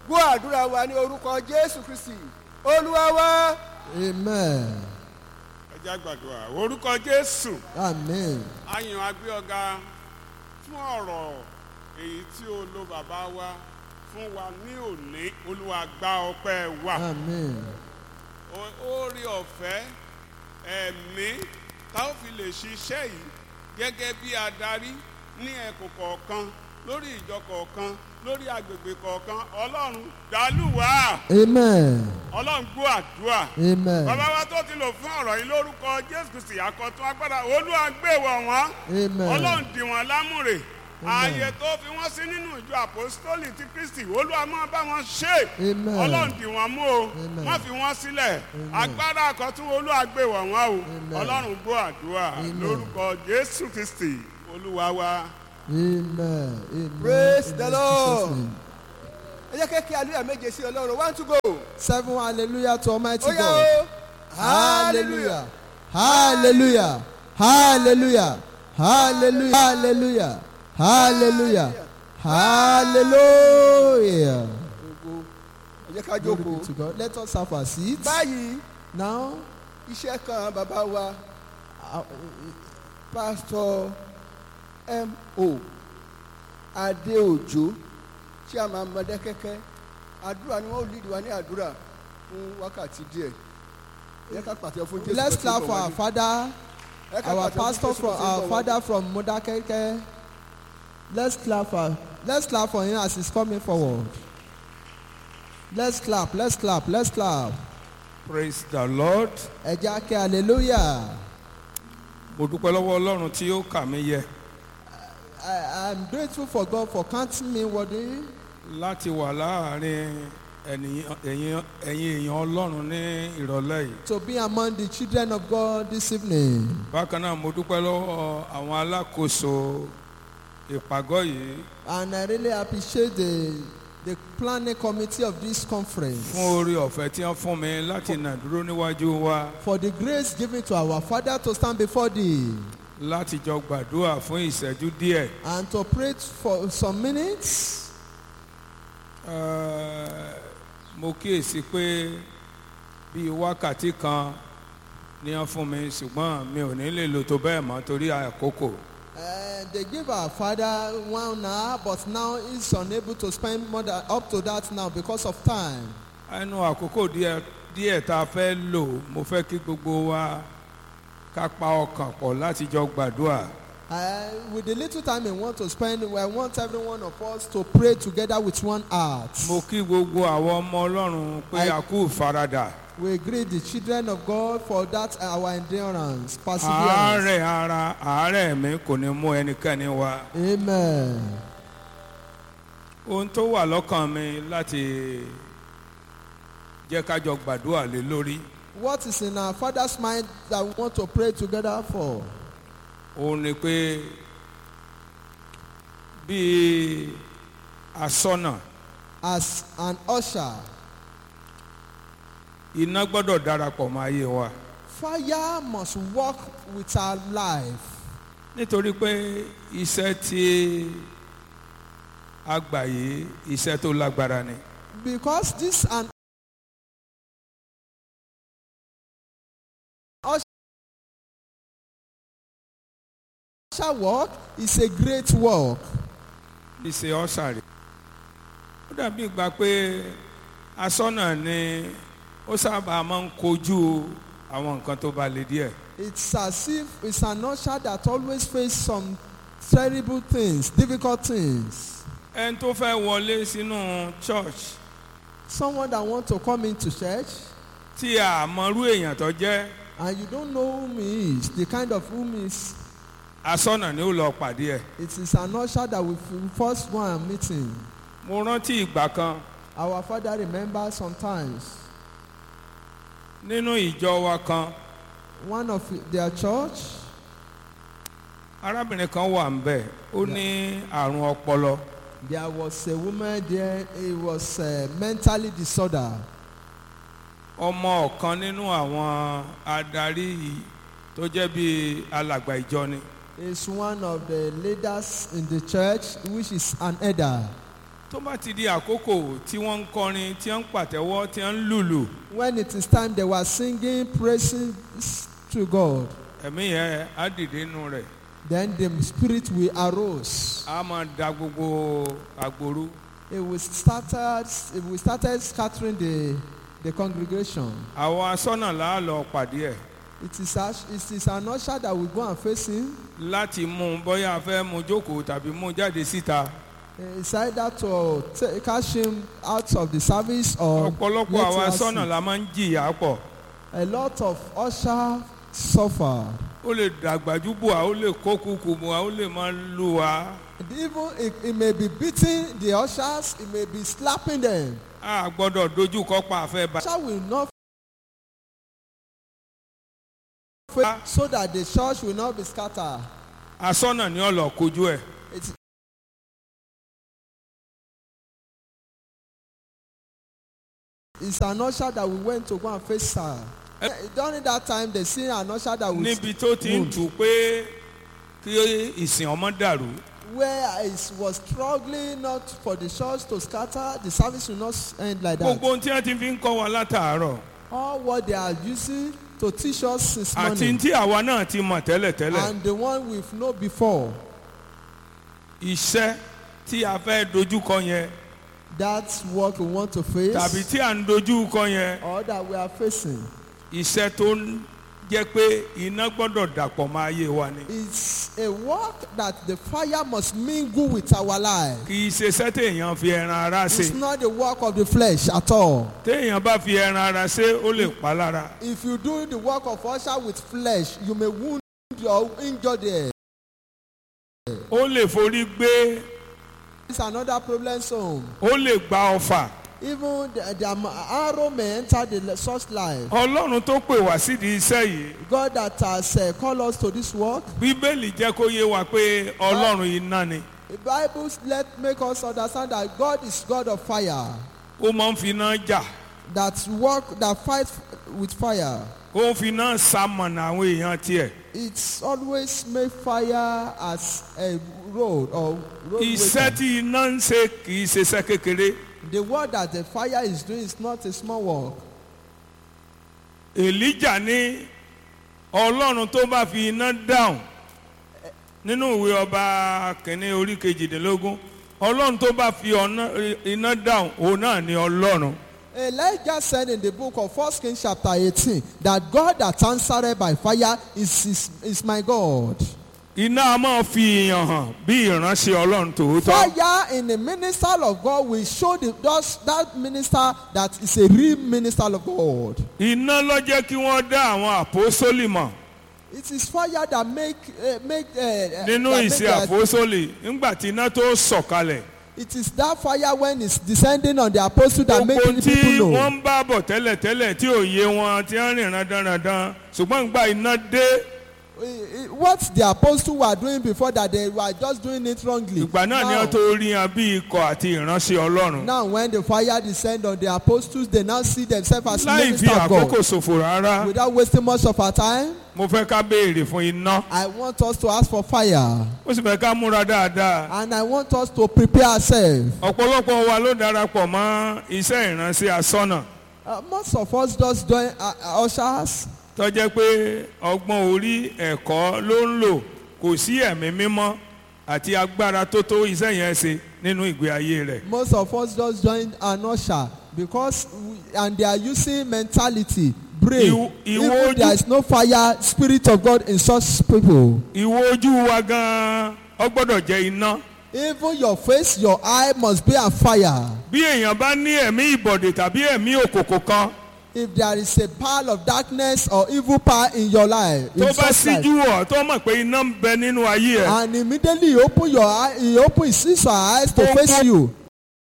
gbọ́ àdúrà wa ní orúkọ jésù kristi olúwa wa Amen. ẹ jẹ́ àgbàdua orúkọ jésù Amen. àyàn agbé ọ̀gá fún ọ̀rọ̀ èyí tí o lo bàbá wa fún wa ní òní olúwa gba ọpẹ́ wa Amen. O- oore ọ̀fẹ́ ẹ̀mí tá ó fi lè ṣiṣẹ́ yìí gẹ́gẹ́ bí adarí ní ẹ̀kọ́ kọ̀ọ̀kan lórí ìjọ kọ̀ọ̀kan lórí agbègbè kọ̀ọ̀kan ọlọ́run dàlúwà Amen. ọlọ́run gbọ́ àdúrà Amen. bàbá wa tó ti lò fún ọ̀rọ̀ yìí lórúkọ jésù kristi àkọ́tún agbára olúwa gbé wọ̀ wọ́n Amen. ọlọ́run dì wọ́n lámùrè Amen. ààyè tó fi wọ́n sí nínú ìjọ àpòstólì ti kristi olúwa máa bá wọn ṣe Amen. ọlọ́run dì wọ́n mú o Amen. wọ́n fi wọ́n sílẹ̀ Amen. agbára àkọ́tún olúwa gbé wọ̀ wọ́n o Amen. ọlọ́run gbọ́ àdúrà Amen. lórúkọ jésù kristi olúwa wa. Amen. Amen. Praise In the Jesus' Lord. name. ẹ jẹ́ kí aleluya méje sí ọlọ́run one to go Seven hallelujah to Almighty ó yá God. o Hallelujah. Hallelujah. Hallelujah. Hallelujah. Hallelujah. Hallelujah. Hallelujah. Ògo. ẹ jẹ́ ká Glory jókòó be to God. Let us have our seats. báyìí Now, iṣẹ́ kan bàbá wa uh, pásítọ̀ mo adéòjò tí a máa mọdé kẹ́kẹ́ àdúrà ni wọ́n ò lídìí wa ní àdúrà fún wákàtí díẹ̀ ẹ ká pàtẹ fún jésù let's tó ti ń clap bọ̀ for our wájú. father, Ẹ ká our pàtẹ fún pastor Jésù from tó ti ń our bọ̀ father from Modakeke. Let's clap for let's clap for him as he's coming forward. Let's clap, let's clap, let's clap. praise the lord Ẹ jẹ́ á ké hallelujah. mo dúpẹ́ lọ́wọ́ ọlọ́run tí ó kà mí yẹ I, I'm grateful for God for counting me worthy láti wà láàrin ènìyàn- ẹ̀yin ẹ̀yin èèyàn ọlọ́run ní ìrọ̀lẹ́ yìí to be among the children of God this evening. bákan náà mo dúpẹ́ lọ́wọ́ àwọn alákòóso ìpàgọ́ yìí And I really appreciate the the planning committee of this conference fún oore ọ̀fẹ́ tí wọ́n fún mi láti nà dúró níwájú wa for the grace given to our Father to stand before thee láti jọ gbàdúrà fún ìṣẹ́jú díẹ̀ and to pray for some minutes. Eh, mo kíyèsí pé bíi wákàtí kan ni wọ́n fún mi ṣùgbọ́n mi ò ní lè lò tó bẹ́ẹ̀ mọ́ torí àkókò. Uh, they give our father one hour, but now he's unable to spend more than up to that now because of time. ẹnu àkókò díẹ̀ díẹ̀ tá a fẹ́ lò mo fẹ́ kí gbogbo wa ká pa ọkàn pọ̀ láti jọ gbàdúrà Uh, with the little time we want to spend, I want every one of us to pray together with one heart. mo kí gbogbo àwọn ọmọ ọlọ́run pé I- a kú ìfaradà We greet the children of God for that our endurance, perseverance. àárẹ̀ ara àárẹ̀ mi kò ní mú ẹnikẹ́ni wa Amen. ohun tó wà lọ́kàn mi láti jẹ́ ká jọ gbàdúrà lé lórí What is in our Father's mind that we want to pray together for? òun ni pé bíi asọ́nà As an usher, iná gbọ́dọ̀ darapọ̀ mọ́ ayé wa. fire must walk with our life. nítorí pé iṣẹ́ tí a gbà yìí iṣẹ́ tó lágbára ni Because this an usher work is a great work. iṣẹ́ ọ̀sàrè ó dàbí ìgbà pé asọ́nà ni ó sábà máa ń kojú àwọn nǹkan tó bá le díẹ̀ It's as if it's an usher that always face some terrible things, difficult things. ẹni tó fẹ́ wọlé sínú church Someone that want to come into church tí a mọrú èèyàn tó jẹ́ and you don't know whom he is, the kind of whom he is, asọ́nà ni ó lọ pàdé ẹ̀ it is an usher that we first go and meet him. mo rántí ìgbà kan Our father remembers sometimes nínú ìjọ wa kan one of their church, arábìnrin kan wà ń bẹ̀ ó ní àrùn ọpọlọ. there was a woman there, it was uh, mentally disorder. ọmọ ọ̀kan nínú àwọn adarí tó jẹ́ bíi alàgbà ìjọ ni Is one of the leaders in the church, which is an elder. tó bá ti di àkókò tí wọ́n ń kọrin tí wọ́n ń pàtẹ́wọ́ tí wọ́n ń lùlù When it is time, they were singing praises to God. ẹ̀mí yẹn á dìde nù rẹ̀ Then the spirit will arose. á máa da gbogbo àgbòrú It will started. It will started scattering the the congregation. àwọn asọ́nà là á lọ pàdé ẹ̀ It is ash- it is an usher that will go and face him. láti mú un bóyá a fẹ́ mú un jókòó tàbí mú un jáde síta It's either to take, catch him out of the service or ọ̀pọ̀lọpọ̀ let àwọn him asọ́nà sit. la máa ń jìyà pọ̀ A lot of usher suffer. ó lè dàgbàjú bò wá ó lè kó kúkú bò wá ó lè máa lù wá And even it, it may be beating the ushers, it may be slapping them. a gbọ́dọ̀ dojú kọ pa àfẹ́ bá. Usher will not fail so that the church will not be scattered. asọ́nà ni ó lọ kojú ẹ̀ It's, it's an usher that we went to go and face her. During that time, they see an usher that will níbi tó ti ń tù pé kí ìsìn ọmọ dàrú where it was struggling not for the church to scatter, the service will not end like that. gbogbo ohun tí wọ́n ti fi ń kọ́ wa látàárọ̀ All what they are using to teach us since àti morning tí àwa náà ti mọ̀ tẹ́lẹ̀tẹ́lẹ̀ and the one we've known before, iṣẹ́ tí a fẹ́ dojú kọ yẹn that's what we want to face tàbí tí à ń dojú kọ yẹn or that we are facing. iṣẹ́ tó ń jẹ́ pé iná gbọ́dọ̀ dàpọ̀ mọ́ ayé wa ni It's a work that the fire must mingle with our life. kì í ṣe iṣẹ́ téèyàn fi ẹran ara ṣe It's not the work of the flesh at all. téèyàn bá fi ẹran ara ṣe ó lè pa lára If you do the work of usher with flesh, you may wound or injure there. ó lè forí gbé It's another problem zone. ó lè gba ọfà Even the, the arrow may enter the such life. ọlọ́run tó pè wá sídìí iṣẹ́ yìí God that has uh, called us to this work, bíbélì jẹ́ kó yé wa pé ọlọ́run iná ni the Bible let make us understand that God is God of fire, ó máa ń fi iná jà that work that fight with fire. ó ń fi iná sàmọ̀nà àwọn èèyàn tiẹ̀ It's always make fire as a road or road. iṣẹ́ tí iná ń ṣe kì í ṣe iṣẹ́ kékeré The work that the fire is doing is not a small work. èlíjà ní ọlọ́run tó bá fi iná dáhùn nínú ìwé ọba kìnínní orí kejìdínlógún ọlọ́run tó bá fi ọ̀nà- iná dáhùn òun náà ni ọlọ́run Elijah said in the book of 1 Kings chapter 18 that God that answered by fire is, is, is my God. iná a máa fi ìyàn hàn bí ìránṣẹ́ ọlọ́run tòótọ́ Fire in the minister of God will show the, those, that minister that is a real minister of God. iná ló jẹ́ kí wọ́n dá àwọn àpòsólì mọ̀ It is fire that make uh, make uh, nínú that make ìṣe their- àpòsólì nígbà tí iná tó sọ̀kalẹ̀ It is that fire when it's descending on the apostle that make gbogbo tí people know. wọ́n ń bá bọ̀ tẹ́lẹ̀tẹ́lẹ̀ tí ò yé wọn tí wọ́n rìn randanrandan ṣùgbọ́n ìgbà iná dé Eh, eh, What the apostle were doing before that they were just doing it wrongly. ìgbà náà ni Now- wọ́n tó rí yan bí ikọ̀ àti ìránṣẹ́ ọlọ́run Now when the fire descend on the apostles, they now see themselves as láì fi ministers of àkókò God. ṣòfò rárá Without wasting much of our time, mo fẹ́ ká béèrè fún iná I want us to ask for fire. ó sì fẹ́ ká múra dáadáa And I want us to prepare ourselves. ọ̀pọ̀lọpọ̀ wa ló darapọ̀ mọ́ iṣẹ́ ìránṣẹ́ asọ́nà Uh, most of us just join uh, uh, ushers. tó jẹ́ pé ọgbọ́n orí ẹ̀kọ́ ló ń lò kò sí ẹ̀mí mímọ́ àti agbára tó tó iṣẹ́ yẹn ṣe nínú ìgbé ayé rẹ̀. Most of us just join an usher because we, and they are using mentality, brain. Ìwọ- ìwọ Even ojú- there is no fire, spirit of God in such people. ìwo ojú wa gan-an ọ gbọ́dọ̀ jẹ́ iná. Even your face, your eye must be on fire. bí èèyàn bá ní ẹ̀mí ìbọ̀dè tàbí ẹ̀mí òkòkò kan If there is a power of darkness or evil power in your life, in tó bá such life, síjú ọ̀ tó mọ̀ pé iná ń bẹ nínú ayé ẹ̀ and immediately you open your eye, you open his his or her eyes to Ó face kó- you,